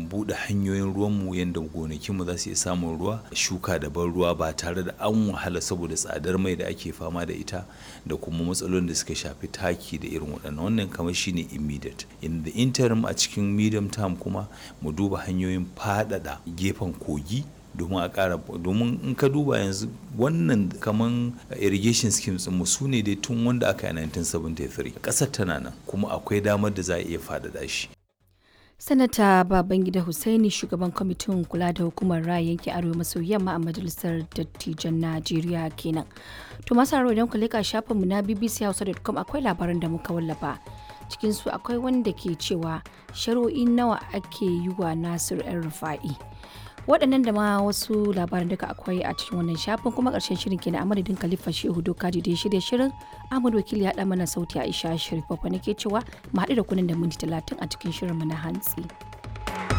buɗe hanyoyin ruwanmu yadda gonakinmu za su iya samun ruwa shuka da ban ruwa ba tare da an wahala saboda tsadar mai da ake fama da ita da kuma matsalolin da suka shafi taki da irin waɗannan wannan kamar shine immediate in the interim a cikin medium term kuma mu duba hanyoyin faɗaɗa gefen kogi domin a ƙara domin in ka duba yanzu wannan kaman irrigation schemes mu su ne dai tun wanda aka yi 1973 ƙasar tana nan kuma akwai damar da za a iya faɗaɗa shi sanata babangida hussaini shugaban kwamitin kula da hukumar raya yankin arewa maso yamma a majalisar dattijan najeriya kenan to masu haro idan ku leka shafinmu na bbchausa.com akwai labaran da muka wallafa cikinsu akwai wanda ke cewa shari'o'i nawa ake yi wa nasir yan rufa'i waɗannan da ma wasu labaran duka akwai a cikin wannan shafin kuma ƙarshen shirin kenan a madadin khalifa shehu dokaji da ya shirya shirin ahmad wakili ya ɗan mana sauti aisha sharif babba nake cewa mu haɗu da kunan da minti talatin a cikin shirin mu na hantsi.